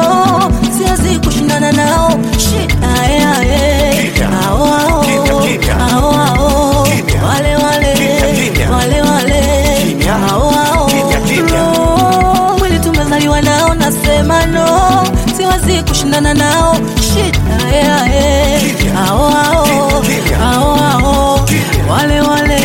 siwezi kushindana nao shit ae ae Kimya. ao ao Kimya, kimya. ao ao Kimya. wale wale Kimya, kimya. wale wale Kimya. ao ao Kimya, kimya. No, mwili tumezaliwa nao nasema no siwezi kushindana nao shit ae ae Kimya. ao ao Kimya, kimya. ao ao Kimya. wale wale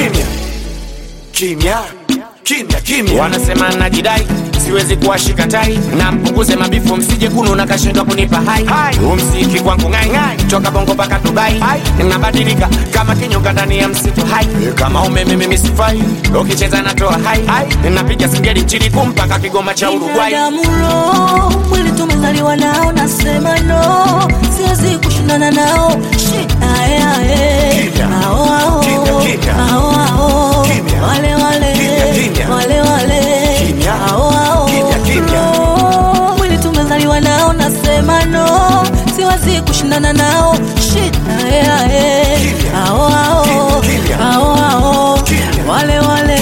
Kimya, kimya, kimya. wanasema najidai siwezi kuwashika tai na mpunguze mabifu msije kunu na kashindwa kunipa hai umsiki kwangu ngai toka bongo mpaka dubai nabadilika kama kinyonga ndani ya msitu hai kama umeme mimi sifai ukicheza natoa hai napiga singeli nchini kumpaka kigoma cha uruguai Binadamu mwili tumezaliwa nao, nasema no, siwezi kushindana nao. Shit, ae ae, Kimya. ao ao, Kimya, kimya. ao ao, Kimya. wale wale, Kimya, kimya. wale wale, Kimya. ao ao, Kimya, kimya. No, mwili tumezaliwa nao, nasema no, siwezi kushindana nao. Shit, ae ae, Kimya. ao ao, Kimya, kimya. ao ao, Kimya. wale wale.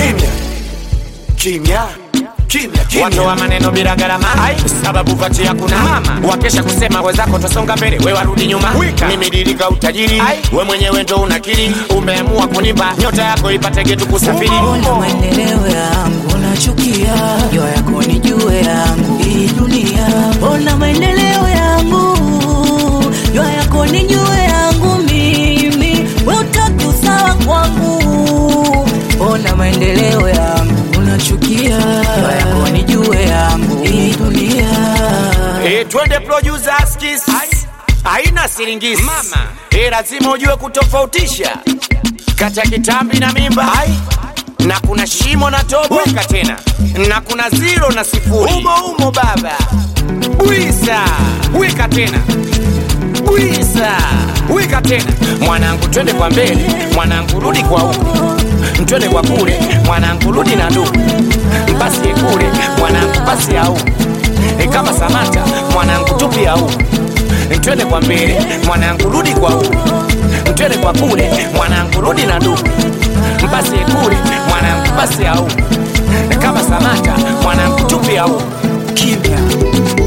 Kimya, kimya, kimya. watoa maneno bila gharama sababu vachi hakuna mama wakesha kusema wenzako tosonga mbele we warudi nyuma mimi dilika utajiri we mwenyewe ndo unakiri umeamua kunipa nyota yako ipate getu kusafiri Ona maendeleo yangu nachukia, jua yako ni jue yangu hii dunia. Ona maendeleo yangu, jua yako ni jue yangu mimi, we utaki usawa kwangu. Ona maendeleo yangu nachukia, jua yako ni jue yangu hii dunia. Eh, twende producer skis haina siringisi mama eh, lazima ujue kutofautisha kati ya kitambi na mimba na kuna shimo na tobo weka tena na kuna ziro na sifuri umo umo baba bwisa weka tena bwisa weka tena mwanangu twende kwa mbele mwanangu rudi kwa huku twende kwa kule mwanangu rudi na ndugu basi kule mwanangu basi au E kama Samata mwanangu tupi au twende kwa mbele mwanangu rudi kwa huku twende kwa kule mwanangu rudi na ndugu basi kule mwanangu basi au kama Samata mwanangu tupi au Kimya,